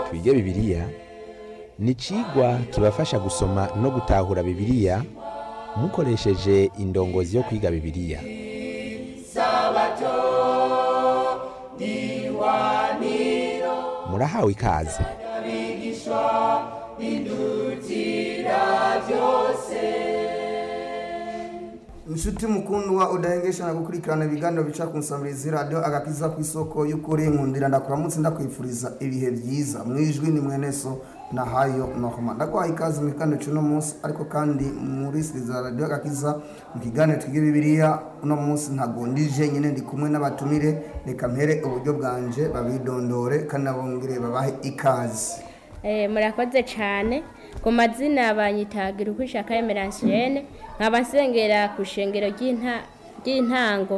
twige bibiliya ni icigwa kibafasha gusoma no gutahura bibiliya mukoresheje indongozi yo kwiga bibiliya murahawe ikaze inshuti mukundwa udahengesha na gukurikirana ibiganiro bica ku nsambirizi radiyo agakiza ku isoko y'ukuri nkundira ndakuramutse ndakwifuriza ibihe byiza mu ijwi ni mweneso na hayo nohoma ndaguhaye ikaze mu kiganiro cy'uno munsi ariko kandi muri siriza radiyo agakiza mu kiganiro twiga bibiliya uno munsi ntagondije nyine ndi kumwe n'abatumire reka mpere uburyo bwanje babidondore kandi nabongere babahe ikaze Eh, murakoze cyane ku mazina banyitagira uko ishaka emeransiene nkaba nsengera ku ishengero ry'inta- ry'intango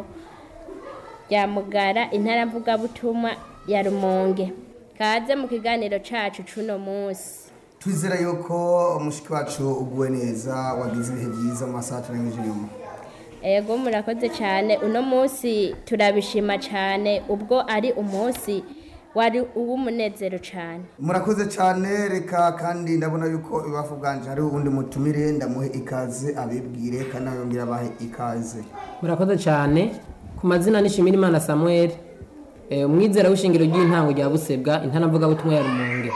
rya mugara intara mvugabutumwa ya rumonge kaze mu kiganiro cacu c'uno munsi twizera yuko umushiki wacu uguwe neza wagize ibihe byiza mu masaha turangije inyuma ego murakoze cyane uno munsi turabishima cyane ubwo ari umunsi wari uw'umunezero cyane murakoze cyane reka kandi ndabona yuko ibafu bwanje hari uwundi mutumire ndamuhe ikaze abibwire kandi abiyongera abahe ikaze murakoze cyane ku mazina nishimira imana samuel eh, umwizera w'ishingiro ry'intango rya busebwa intanavugabutumwa ya rumonge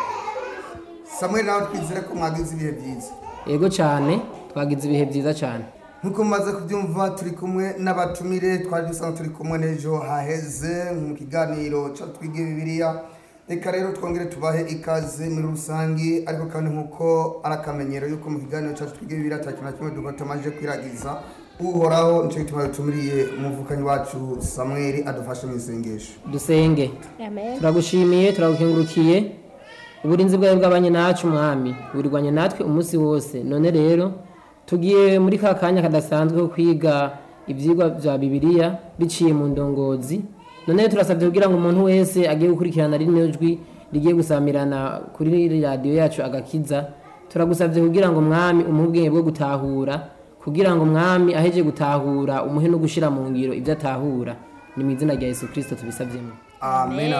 samuel nawe twizere ko mwagize ibihe byiza yego cyane twagize ibihe byiza cyane nk'uko mumaze kubyumva turi kumwe n'abatumire twari dusanzwe turi kumwe n'ejo haheze mu kiganiro cyo twige bibiliya reka rero twongere tubahe ikaze muri rusange ariko kandi nk'uko ari akamenyero yuko mu kiganiro cyacu twige bibiliya nta kintu na kimwe duko tumaze kwiragiza uhoraho nicyo gituma dutumiriye umuvukanyi wacu samuel adufashe mu isengesho dusenge amen turagushimiye turagukengurukiye uburinzi bwawe bw'abanye nacu mwami burirwanye natwe umunsi wose none rero tugiye muri ka kanya kadasanzwe ko kwiga ibyigwa bya bibiliya biciye mu ndongozi none rero turasabye kugira ngo umuntu wese agiye gukurikirana rino jwi rigiye gusamirana kuri radiyo yacu agakiza turagusabye kugira ngo mwami umuhe ubwenge bwo gutahura kugira ngo mwami aheje gutahura umuhe no gushyira mu ngiro ibyo atahura ni mu izina rya yesu kirisito tubisabyemo amen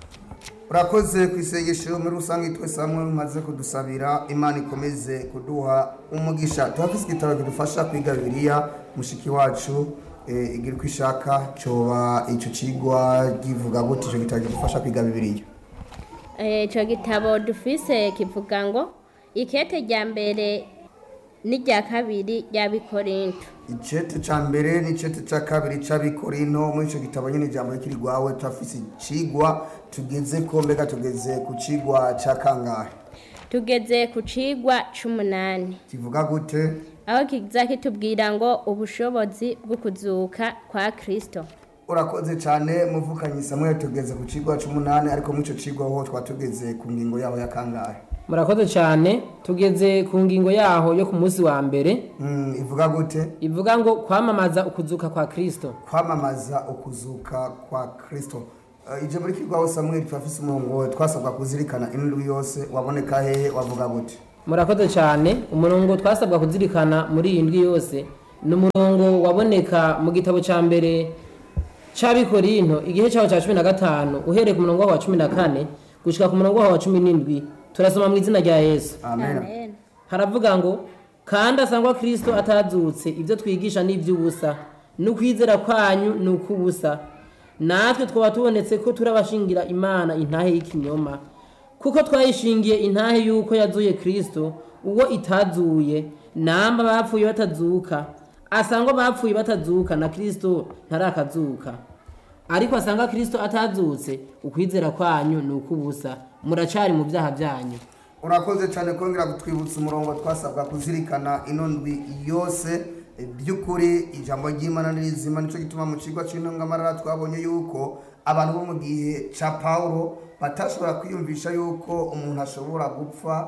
urakoze ku isengesho muri rusange twese hamwe mumaze kudusabira imana ikomeze kuduha umugisha tuhafise igitabo kidufasha kwiga bibiliya mushiki wacu eh, igira uko ishaka coba ico cigwa kivuga gute ico gitabo kidufasha kwiga bibiliya Eh, ico gitabo dufise kivuga ngo ikete rya mbere n'irya kabiri ry'abikorinto icete ca mbere n'icete ca kabiri c'abikorino muri ico gitabo nyene ijambo rikiri rwawe turafise icigwa tugeze ko mbega tugeze ku cigwa ca kangahe tugeze ku cigwa c'umunani kivuga gute aho kiza kitubwira ngo ubushobozi bwo kuzuka kwa kristo urakoze cyane muvukanyi samuel tugeze ku cigwa c'umunani ariko muri ico cigwa ho twaba tugeze ku ngingo yaho ya kangahe murakoze cyane tugeze ku ngingo yaho yo ku munsi wa mbere Mm, ivuga gute ivuga ngo kwamamaza ukuzuka kwa kristo kwamamaza ukuzuka kwa kristo uh, ije muri kigwaho samuel turafise umurongo twasabwa kuzirikana indwi yose waboneka hehe wavuga gute murakoze cyane umurongo twasabwa kuzirikana muri iyi ndwi yose ni umurongo waboneka mu gitabo cya mbere cy'abikorinto igihe cyaho cya cumi na gatanu uhereye ku murongo waho wa cumi na kane gushyika ku murongo waho wa cumi n'indwi turasoma mu izina rya yesu amen amen haravuga ngo kandi asangwa kirisito atazutse ibyo twigisha ni iby'ubusa n'ukwizera kwanyu ni ukw'ubusa natwe twaba tubonetse ko turabashingira imana intahe y'ikinyoma kuko twayishingiye intahe y'uko yazuye kirisito uwo itazuye namba bapfuye batazuka asangwa bapfuye batazuka na kirisito ntarakazuka ariko asanga kirisito atazutse ukwizera kwanyu ni ukw'ubusa muracari mu byaha byanyu urakoze cyane kongera kutwibutsa umurongo twasabwa kuzirikana ino ndwi yose eh, by'ukuri ijambo ry'imana ni rizima nicyo gituma mu kigo cy'intungamarara twabonye yuko abantu bo mu gihe cya pawulo batashobora kwiyumvisha yuko umuntu ashobora gupfa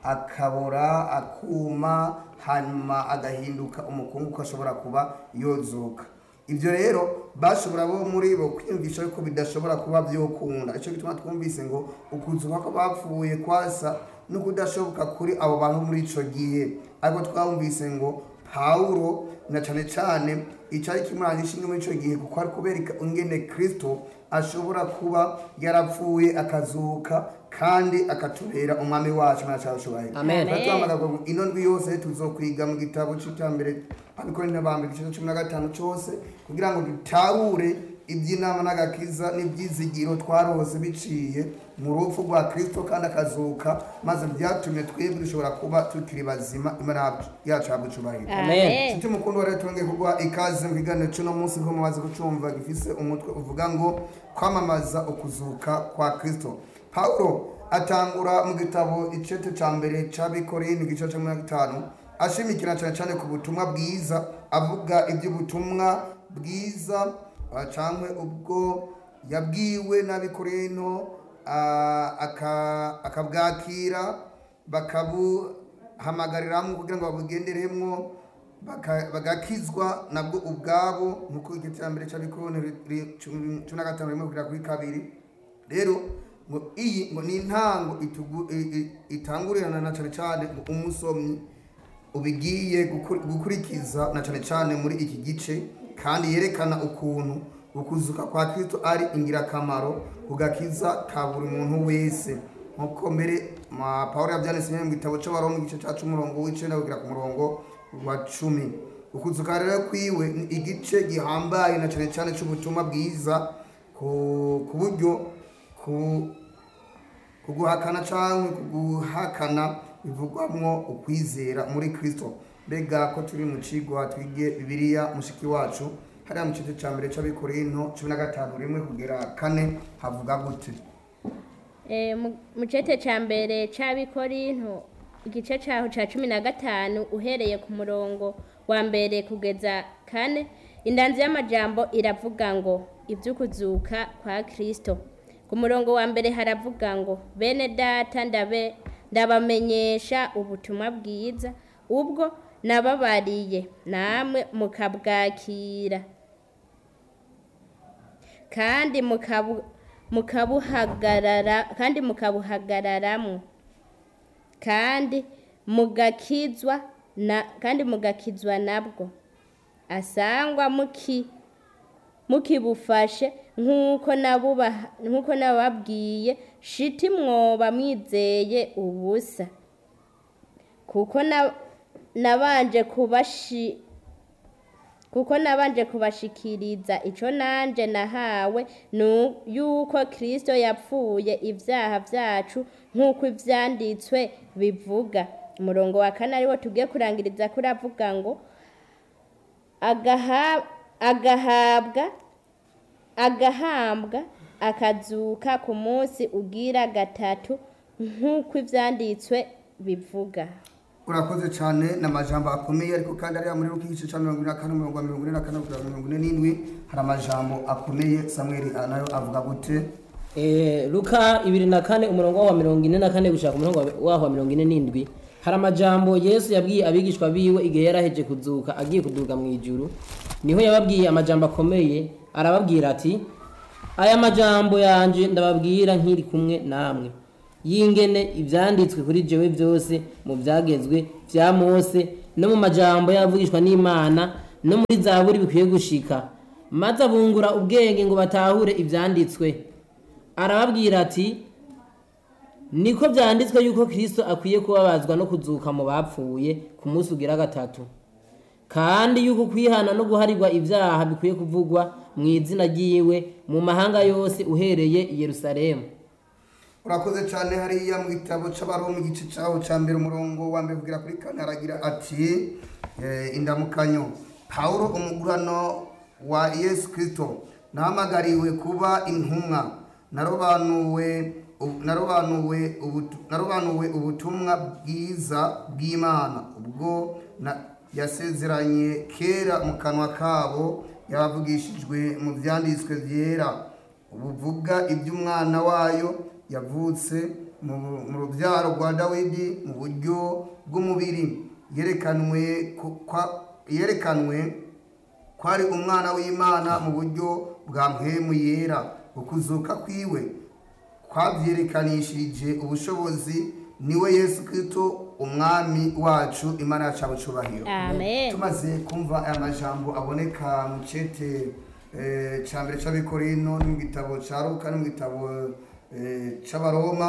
akabora akuma hanyuma agahinduka umukungu ko ashobora kuba yozuka ibyo rero bashobora bo muri bo kwiyumvisha yuko bidashobora kuba byokunda icyo gituma twumvise ngo ukuzuka ko bapfuye kwasa no kudashoboka kuri abo bantu muri ico gihe ariko twumvise ngo pawulo na cyane cyane icyari kimuranga ishinga muri icyo gihe kuko ari kubereka ingene kirisito ashobora kuba yarapfuye akazuka kandi akatubera umwami wacu imana cyacu cyubahiro Amen. Turamagazwa ngo ino ndwi yose tuzokwiga mu gitabo cy'iterambere abikorera bambere igice cya cumi na gatanu cyose kugira ngo dutahure iby'inama n'agakiza n'ibyizigiro twarose biciye mu rupfu rwa kirisito kandi akazuka maze byatumye twebwe dushobora kuba tukiri bazima imana yacu yabwo icyubahiro amen Nshuti mukuru wa rero twongeye kuguha ikaze mu kiganiro cy'uno munsi ko mumaze kucumva gifise umutwe uvuga ngo kwamamaza ukuzuka kwa kristo pawulo atangura mu gitabo icete ca mbere c'abikorintho igice ca mirongo itanu ashimikira cyane cyane ku butumwa bwiza avuga iby'ubutumwa bwiza ah, cankwe ubwo yabwiwe n'abikorintho ah, aka- akabwakira bakabuhamagariramwo kugira ngo babugenderemwo baka- bagakizwa nabwo ubwabo nk'uko igiterambere cy'abikoroni cumi na gatanu rimwe kugera kuri kabiri rero ngo iyi ngo ni intango itugu- i- i- itangurirana na cyane cyane ngo umusomyi ubigiye gukur- gukurikiza na cyane cyane muri iki gice kandi yerekana ukuntu ukuzuka kwa kristo ari ingirakamaro kugakiza ka buri muntu wese nk'uko mbere ma pawulo yabyanditse mu gitabo cy'abaroma igice cya cumi umurongo w'icenda kugera ku murongo wa cumi ukuzuka rero kwiwe ni igice gihambaye na cyane cyane cy'ubutumwa bwiza ku ku buryo ku kuguhakana cyangwa kuguhakana bivugwamwo ukwizera muri kristo mbega ko turi mu cigwa twige bibiliya mushiki wacu hariya mu gice cya mbere cy'abikorino cumi na gatanu rimwe kugera kane havuga gute Eh, mu- mu cete ca mbere c'abikorinto igice caho ca cumi na gatanu uhereye ku murongo wa mbere kugeza kane indanzi y'amajambo iravuga ngo ivy'ukuzuka kwa kristo ku murongo wa mbere haravuga ngo bene data ndabe ndabamenyesha ubutumwa bwiza ubwo nababariye namwe mukabwakira kandi mukabu mukabuhagarara kandi mukabuhagararamwo kandi mugakizwa na kandi mugakizwa nabwo asangwa muki mukibufashe nk'uko nabubaha nk'uko nababwiye shiti mwoba mwizeye ubusa kuko na- nabanje kubashi kuko nabanje kubashikiriza ico nanje nahawe nu yuko Kristo yapfuye ivyaha vyacu nk'uko ivyanditswe bivuga umurongo wa kane ariwo tugiye kurangiriza kuri avuga ngo agaha- agahabwa agahambwa akazuka ku munsi ugira gatatu nk'uko ivyanditswe bivuga urakoze cyane ni amajambo akomeye ariko kandi ariya muri ruki igice cya mirongo ine na kane umurongo wa mirongo ine na kane kugera mirongo ine n'indwi hari amajambo akomeye samweli nayo avuga gute Eh, luka ibiri na kane umurongo wa mirongo ine na kane gushaka umurongo wa- waho wa mirongo ine n'indwi hari amajambo yesu yabwiye abigishwa biwe igihe yaraheje kuzuka agiye kuduga mu ijuru niho yababwiye amajambo akomeye arababwira ati aya majambo yanje ndababwira nkiri kumwe namwe yingene ivyanditswe kuri jewe vyose mu vyagezwe vya mose no mu majambo y'abavugishwa n'imana no muri zaburi bikwiye gushika maze abungura ubwenge ngo batahure ivyanditswe arababwira ati niko vyanditswe yuko kristo akwiye kubabazwa no kuzuka mu bapfuye ku munsi ugira gatatu kandi yuko kwihana no guharirwa ibyaha bikwiye kuvugwa mu izina ryiwe mu mahanga yose uhereye i yerusalemu urakoze cyane hariya mu gitabo cy'abaroma igice cyaho cya mbere umurongo wa mbere kugera kuri kane aragira ati eh, indamukanyo pawulo umugurano wa yesu kirisito nahamagariwe kuba intumwa narobanuwe u- narobanuwe ubutu- narobanuwe ubutumwa bwiza bw'imana ubwo na- yasezeranye kera mu kanwa kabo yabavugishijwe mu byanditswe byera buvuga iby'umwana wayo yavutse mu mu rubyaro rwa dawidi mu buryo bw'umubiri yerekanwe ku- kwa- yerekanwe ko ari umwana w'imana mu buryo bwa mpemu yera ukuzuka kwiwe kwabyerekanishije ubushobozi niwe yesu kristo umwami wacu imana yacu abucubahiro amen tumaze kumva aya majambo aboneka mu cete eh, ca mbere c'abikorino no mu gitabo ca luka no mu gitabo eh, c'abaroma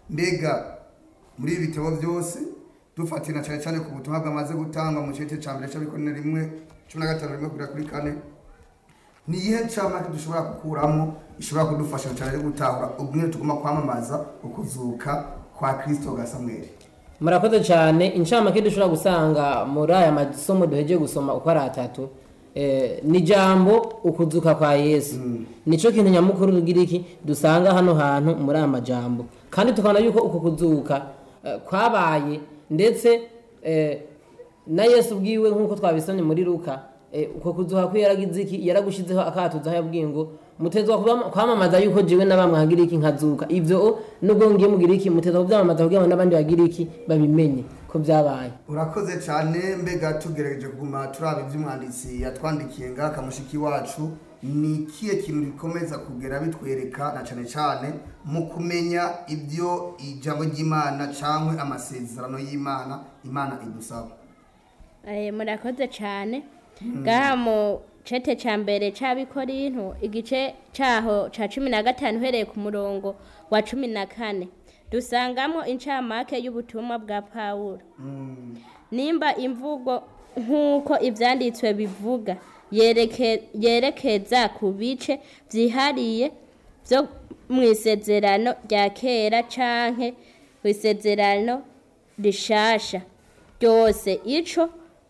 mbega muri ibi bitabo byose dufatira cyane cyane ku butumwa bwamaze gutangwa mu gice cya mbere cy'abikorera rimwe cumi na gatanu rimwe kugera kuri kane ni iyihe ncamake dushobora gukuramo ishobora kudufasha cyane yo gutahura ubumwe tugomba kwamamaza ukuzuka kwa kirisito ga samweli murakoze cyane incamake dushobora gusanga muri aya masomo duhejeje gusoma uko ari atatu eh, ni jambo ukuzuka kwa yesu nico kintu nyamukuru tugira iki dusanga hano hantu muri aya majambo kandi tukabona yuko uku kuzuka eh, kwabaye ndetse eh, na yesu ubwiwe nk'uko twabisomye muri luka eh, uko kuzuka kwe yaragize iki yaragushizeho akatuza aho yabwiye ngo mutezwa kubama- kwamamaza yuko jiwe na bamwe hagira iki nkazuka ivyo nubwo ngiye mugira iki mutezwa kuvyamamaza kugira ngo n'abandi bagira iki babimenye ko vyabaye urakoze cyane mbega tugerageje kuguma turaba iby'umwanditsi yatwandikiye ngaha kamushiki wacu ni ikihe kintu bikomeza kugera bitwereka na cyane cyane mu kumenya ibyo ijambo ry'imana cyangwa amasezerano y'imana imana idusaba Eh, murakoze cyane ngaha mu cete cya mbere cy'abikorinto igice cyaho cya cumi na gatanu uhereye ku murongo wa cumi na kane dusangamo incamake y'ubutumwa bwa pawulo nimba imvugo nk'uko ibyanditswe bivuga yereke- yerekeza ku bice byihariye byo mu isezerano rya kera canke mu isezerano rishasha ryose ico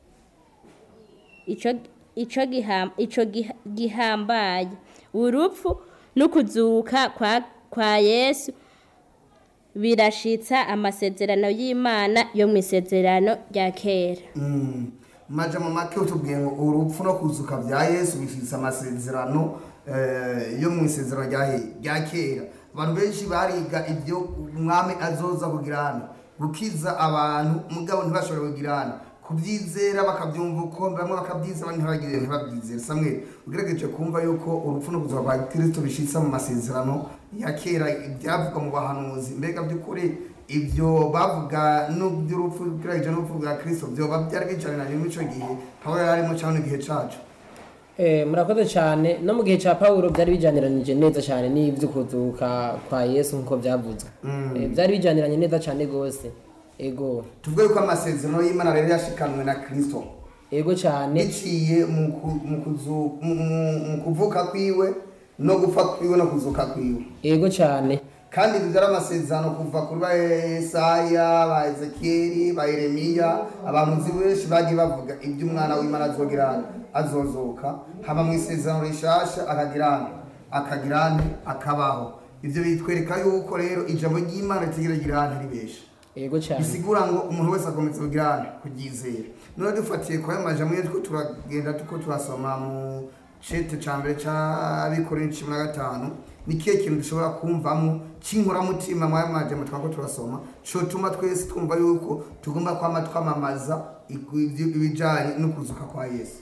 ico ico giham ico giha- gihambaye urupfu n'ukuzuka kwa kwa Yesu birashitsa amasezerano y'Imana yo mu isezerano rya kera maja mu make utubwiye ngo urupfu no kuzuka bya yesu bifitse amasezerano eh, yo mu isezerano rya he- rya kera abantu benshi bariga ibyo umwami azoza kugira hano gukiza abantu mugabo ntibashobore kugira hano kubyizera bakabyumva uko bamwe bakabyizera abandi ntibagire ntibabyizere samwe ugerageje kumva yuko urupfu no kuzuka kwa kristo bishitse mu masezerano ya kera ibyavugwa mu bahanuzi mbega by'ukuri ibyo bavuga n'uby'urupfu ugerageje n'urupfu rwa kristo byoba byari bicaranye muri icyo gihe pawulo yari arimo cyangwa igihe cacu Eh, murakoze cyane no mu gihe cya pawulo byari bijyaniranije neza cyane n'ibyo kuzuka kwa yesu nk'uko byavuzwe Eh, byari bijyaniranye neza cyane rwose ego tuvuge yuko amasezerano y'imana rero yashikanwe na kristo ego cyane biciye mu ku- mu kuzu- mu- mu- mu kuvuka kwiwe no gupfa kwiwe no kuzuka kwiwe ego cyane kandi ibyo byari amasezerano kuva kuri ba Yesaya ba Ezekiyeli ba Yeremiya abantu benshi bagiye bavuga ibyo umwana w'Imana azogira azozoka haba mu isezerano rishasha akagira akagira akabaho ibyo bitwereka yuko rero ijambo ry'Imana ritigeragira ahantu ari benshi ego cyane bisigura ngo umuntu wese agometse kugira kuryizera none dufatiye kwa majambo yo two turagenda tuko turasoma mu cete ca mbere c'abikorera cumi na gatanu ni kihe kintu dushobora kumvamo c'inkoramutima mwaya majambo twako turasoma cotuma twese twumva yuko tugomba kwama twamamaza iku- ibyo- ibijanye no kuzuka kwa yesu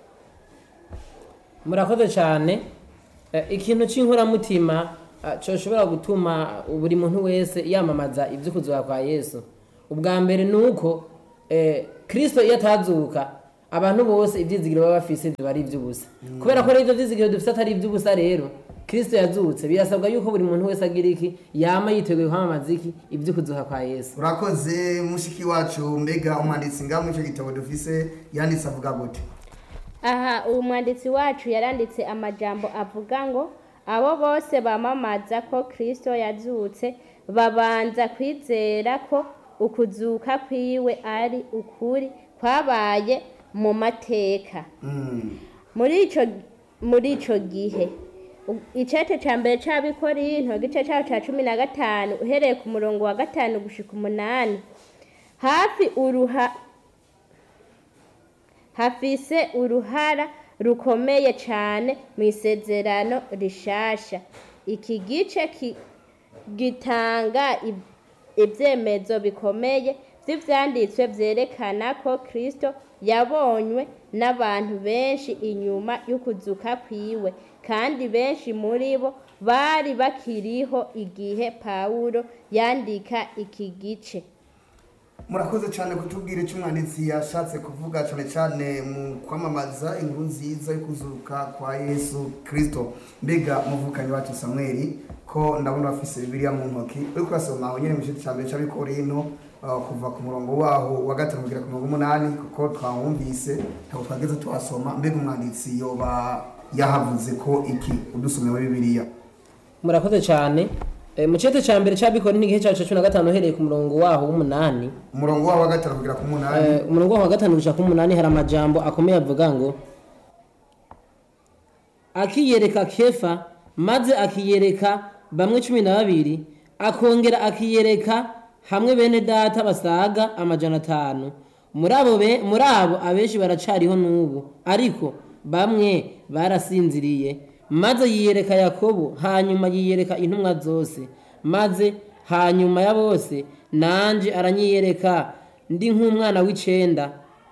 murakoze cyane Eh, ikintu cy'inkoramutima eh, coshobora gutuma buri muntu wese yamamaza ibyo kuzuka kwa yesu ubwa mbere ni uko eh, kristo iyo atazuka abantu bose ibyizigiro baba bafise biba ari iby'ubusa kubera ko rero ibyo byizigiro dufite atari iby'ubusa rero kristo yazutse birasabwa yuko buri muntu wese agira iki yama yiteguye kwamamaza iki ibyo kuzuka kwa yesu urakoze mushiki wacu mbega umwanditsi ngaho muri ico gitabo dufise yanditse avuga gute aha uwo mwanditsi wacu yaranditse amajambo avuga ngo abo bose bamamaza ko kristo yazutse babanza kwizera ko ukuzuka kwiwe ari ukuri kwabaye mu mateka Mm. muri ico muri ico gihe u- icete ca mbere c'abikorinto igice caho ca cumi na gatanu uhereye ku murongo wa gatanu gushika umunani hafi uruha hafise uruhara rukomeye cane mu isezerano rishasha iki gice ki- gitanga ib- ibyemezo bikomeye by'ibyanditswe byerekana ko kristo yabonywe n'abantu benshi inyuma y'ukuzuka kwiwe kandi benshi muri bo bari bakiriho igihe pawulo yandika iki gice murakoze cyane kutubwira icyo umwanditsi yashatse kuvuga cyane cyane mu kwamamaza inkuru nziza yo kuzuka kwa yesu kirisito mbega muvukanyi wacu samweri ko ndabona bafise bibiliya mu ntoki uri kurasoma aho nyine mu gice cya mbere cy'abikorino uh, kuva ku murongo waho wa gatanu kugera ku murongo w'umunani kuko twawumvise ntabwo twageze tuhasoma mbega umwanditsi yoba yahavuze ko iki udusomeye muri bibiliya murakoze cyane Eh, mu cete cya mbere cy'abikora n'igihe cyacu cumi na gatanu uhereye ku murongo waho w'umunani umurongo waho wa gatanu kugera ku munani Eh, umurongo waho wa gatanu gushika ku munani hari amajambo akomeye avuga ngo akiyereka kefa maze akiyereka bamwe cumi na babiri akongera akiyereka hamwe bene data basaga amajana atanu muri abo be- muri abo abenshi baracariho n'ubu ariko bamwe barasinziriye maze yiyereka yakobo hanyuma yiyereka intumwa zose maze hanyuma ya bose nanje aranyiyereka ndi nk'umwana w'icenda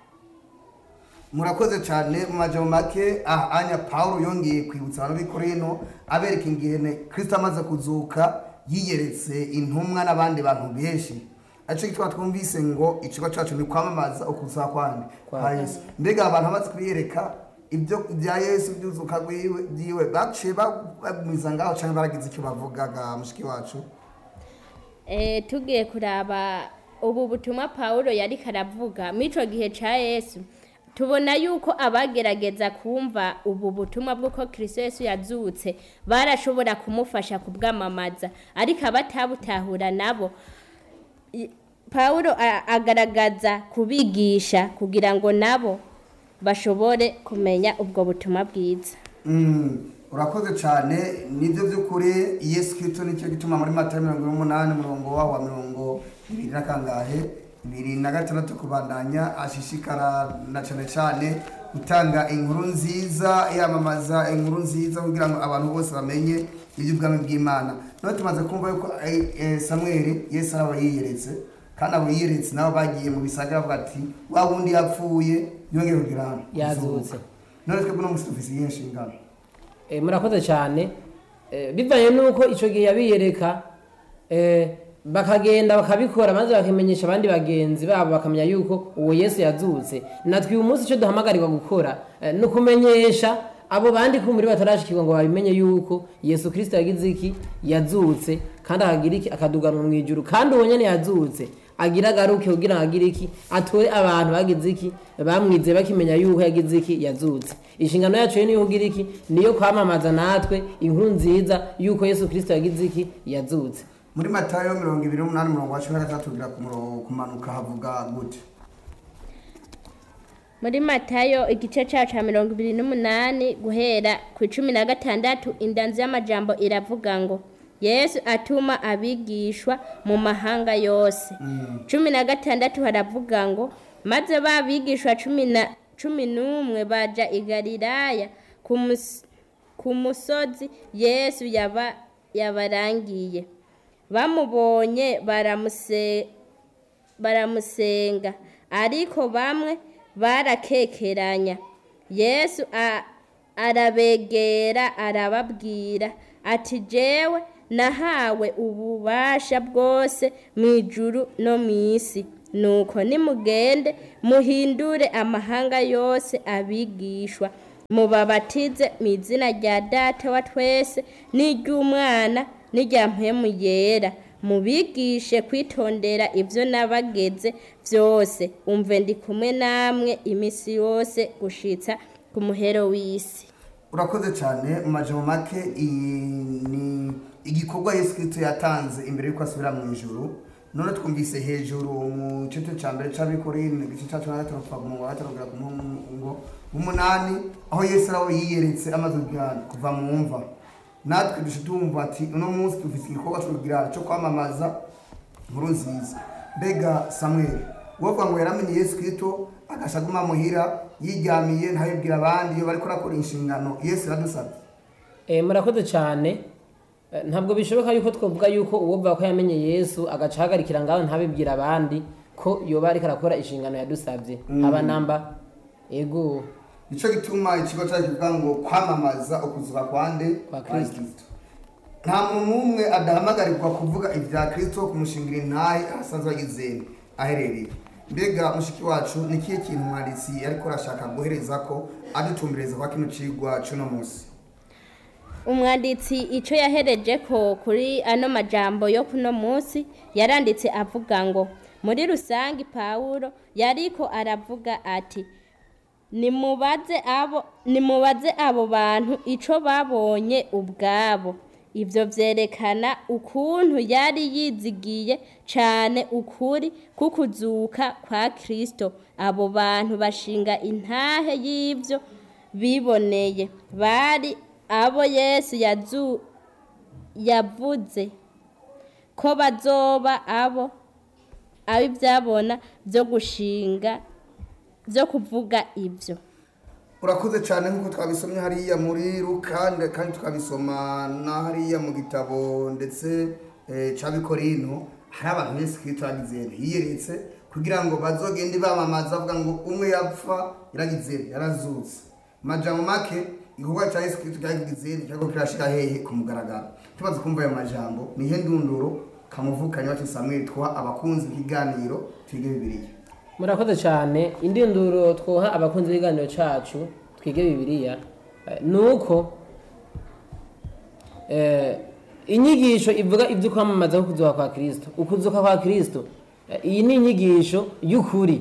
murakoze cyane mu majambo make aha anya paul yongeye kwibutsa abantu b'ikorino abereka ingene kristo amaze kuzuka yiyeretse intumwa n'abandi bantu benshi aricyo gituma twumvise ngo ikigo cyacu ni kwamamaza ukuza kwandi kwa yesu mbega abantu bamaze kubiyereka ibyo bya yesu byuzuka rwiwe byiwe baciye bagumiza ngaho cyangwa baragize icyo bavugaga mushiki wacu Eh, tugiye kuraba ubu butumwa pawulo yari karavuga muri icyo gihe cya yesu tubona yuko abagerageza kumva ubu butumwa bw'uko kirisito yesu yazutse barashobora kumufasha kubwamamaza ariko abatabutahura nabo i- pawulo a- agaragaza kubigisha kugira ngo nabo bashobore kumenya ubwo butumwa bwiza Mm, urakoze cyane nibyo by'ukuri yesu kirisito nicyo gituma muri mata mirongo ine n'umunani umurongo waho wa mirongo ibiri na kangahe bibiri na gatandatu kubandanya ashishikara na cyane cyane gutanga inkuru nziza yamamaza inkuru nziza kugira ngo abantu bose bamenye iby'ubwami bw'imana none tumaze kumva yuko eh, eh, samweli yesu araba yiyeretse kandi abo yiyeretse nabo bagiye mu bisagara bavuga ati wa wundi yapfuye yongeye kugira hano Yazutse. none twebwe no musi dufise iyihe nshingano Eh, murakoze cyane Eh, bivanye n'uko icyo gihe yabiyereka eh, bakagenda bakabikora maze bakimenyesha abandi bagenzi babo bakamenya yuko uwo yesu yazutse natwe uyu munsi icyo duhamagarirwa gukora eh, ni ukumenyesha abo bandi kumuri batarashikirwa ngo babimenye yuko yesu kirisito yagize iki yazutse kandi akagira iki akaduganwa mu ijuru kandi uwo nyene yazutse agira agaruke kugira ngo agire iki atore abantu bagize iki bamwize bakimenya yuko yagize iki yazutse inshingano yacu rero niyo kugira iki niyo kwamamaza natwe inkuru nziza yuko yesu kirisito yagize iki yazutse muri matayo mirongo ibiri n'umunani umurongo wa cumi na gatandatu kugira ku murongo kumanuka havuga gute muri matayo igice cyacu cya mirongo ibiri n'umunani guhera ku icumi na gatandatu indanzi y'amajambo iravuga ngo yesu atuma abigishwa mu mahanga yose cumi na gatandatu haravuga ngo maze ba bigishwa cumi na cumi n'umwe baja i galilaya ku mus- ku musozi yesu yaba yabarangiye bamubonye baramuse baramusenga ariko bamwe barakekeranya yesu a- arabegera arababwira ati jewe nahawe ububasha bwose mu ijuru no mu isi nuko nimugende muhindure amahanga yose abigishwa mubabatize mu izina rya data wa twese n'iry'umwana n'irya mpemu yera mubigishe kwitondera ibyo nabageze byose umve ndi kumwe namwe iminsi yose gushitsa ku muhero w'isi urakoze cyane mu majambo make iyi ni igikorwa yesu kirisito yatanze imbere y'uko asubira mu ijuru none twumvise hejuru mu gice cya mbere cy'abikorine igice cya cumi na gatanu kuva ku murongo wa gatanu kugera ku murongo w'umunani aho yesu araho yiyeretse amaze kugira kuva mu mva natwe dushe tumva ati uno munsi dufite igikorwa cyo kugira cyo kwamamaza inkuru nziza mbega samweli wovuga ngo yaramenye yesu kirisito agasha aguma muhira yiryamiye ntabibwira abandi iyo bariko arakora inshingano yesu iradusabye Eh, murakoze cyane Eh, ntabwo bishoboka yuko twavuga yuko uwovuga ko yamenye yesu agaca ahagarikira ngaho ntabibwira abandi ko yoba ariko arakora inshingano yadusabye aba namba ego nicyo gituma ikigo cyacu kivuga ngo kwamamaza ukuzuka kwande Kwa Kristo. nta muntu n'umwe adahamagarirwa kuvuga ibya kirisito kumushingira intahe ahasanzwe agizeni aherereye mbega mushiki wacu ni ikihe kintu umwanditsi ariko arashaka guhereza ko adutumbereza kwa kino cigwa c'uno munsi umwanditsi icyo yahereje ko kuri ano majambo yo kuno munsi yaranditse avuga ngo muri rusange pawulo yariko aravuga ati nimubaze abo nimubaze abo bantu icyo babonye ubwabo ibyo byerekana ukuntu yari yizigiye cyane ukuri kukuzuka kwa kirisito abo bantu bashinga intahe y'ibyo biboneye bari abo yesu yazu yavuze ko bazoba abo abo ibyabona byo gushinga byo kuvuga ibyo urakoze cyane nk'uko twabisomye hariya muri rukande kandi tukabisoma na hariya mu gitabo ndetse eh, c'abikorino hari abantu yesu kristo yagize yiyeretse kugira ngo bazogende bamamaza bavuga ngo umwe yapfa yaragize yarazutse majambo make igikorwa cya yesu kristo cyagize cyangwa kirashira hehe ku mugaragaro tumaze kumva ayo majambo nihe ndunduro kamuvukanye wacu samweli twa abakunzi b'ikiganiro twige bibiliya murakoze cyane indinduro twoha abakunzi b'ibiganiro cyacu twige bibiliya eh, ni uko eh, inyigisho ivuga ibyo kwamamaza ko kuzuka kwa kirisito ukuzuka kwa kirisito eh, iyi ni inyigisho y'ukuri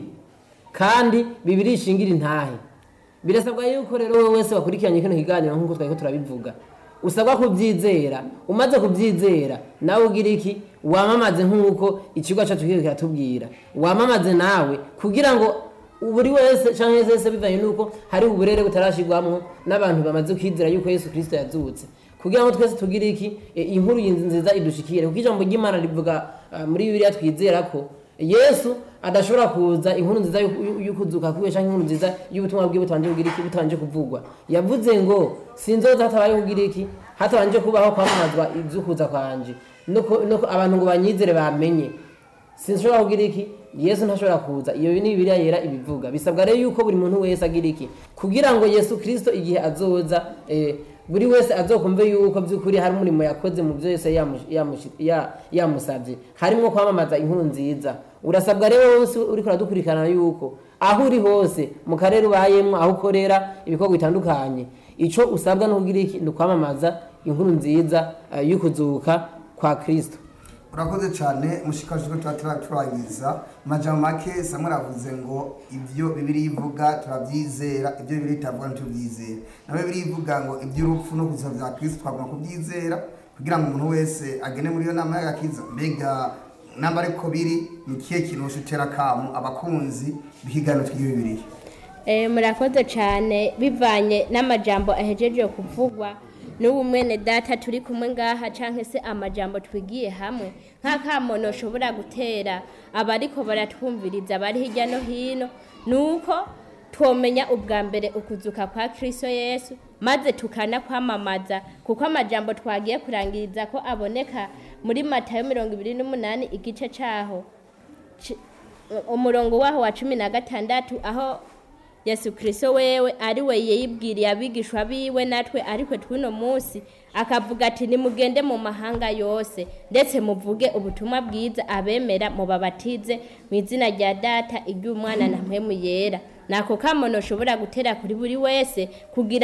kandi bibiri ishingira intahe birasabwa yuko rero wowe wese wakurikiranye kino kiganiro nk'uko twari ko turabivuga usabwa kubyizera umaze kubyizera nawe ugira iki wamamaze nk'uko ikigo cyacu kiri kiratubwira wamamaze nawe kugira ngo buri wese cyangwa wese bivanye n'uko hari uburere butarashyirwamo n'abantu bamaze kwizera yuko yesu kirisito yazutse kugira ngo twese tugire iki e, inkuru iyi nziza idushikire kuko ijambo ry'imana rivuga ah, muri bibiliya twizera ko yesu adashobora kuza inkuru nziza y'uku- y'ukuzuka kwiwe cyangwa inkuru nziza y'ubutumwa bwe butabanje kugira iki butabanje kuvugwa yavuze ngo sinzoza hatabaye kugira iki hatabanje kubaho kwamamazwa iby'ukuza kwanje no ku- no ku- abantu ngo banyizere bamenye sinshobora kugira iki yesu ntashobora kuza iyo ni bibiliya yera ibivuga bisabwa rero yuko buri muntu wese agira iki kugira ngo yesu kirisito igihe azoza eh, buri wese azokumve yuko by'ukuri hari umurimo yakoze mu byo yose yamu- yamushi- ya- yamusabye harimo kwamamaza inkuru nziza urasabwa rero wose uriko uradukurikirana yuko aho uri hose mu karere ubayemwo aho ukorera ibikorwa bitandukanye ico usabwa no kugira iki ni ukwamamaza inkuru nziza eh, y'ukuzuka kwa kristo urakoze cyane mushikaje ko tuba turarangiza majambo make samwe aravuze ngo ibyo bibiri ivuga turabyizera ibyo bibiri itavuga ntitubyizera na bibiri ivuga ngo iby'urupfu no kuza bya kristo twagomba kubyizera kugira ngo umuntu wese agene muri iyo nama y'agakiza mbega namba ariko biri ni ikihe kintu ushutera akamu abakunzi b'ikiganiro tw'iyo bibiriya Eh, murakoze cyane bivanye n'amajambo ahejeje kuvugwa n'ubu mwene data turi kumwe ngaha cyangwa se amajambo twigiye hamwe nk'akamono ushobora gutera abariko baratwumviriza bari hirya no hino ni uko twomenya ubwa mbere ukuzuka kwa kristo yesu maze tukanakwamamaza kuko amajambo twagiye kurangiriza ko aboneka muri matayo mirongo ibiri n'umunani igice cyaho ci- umurongo waho wa cumi na gatandatu aho yesu kirisito wewe ari we yibwiriye abigishwa biwe natwe ariko tw'uno munsi akavuga ati nimugende mu mahanga yose ndetse muvuge ubutumwa bwiza abemera mubabatize mu izina rya data iry'umwana na mpemu yera nako kamono ushobora gutera kuri buri wese kugira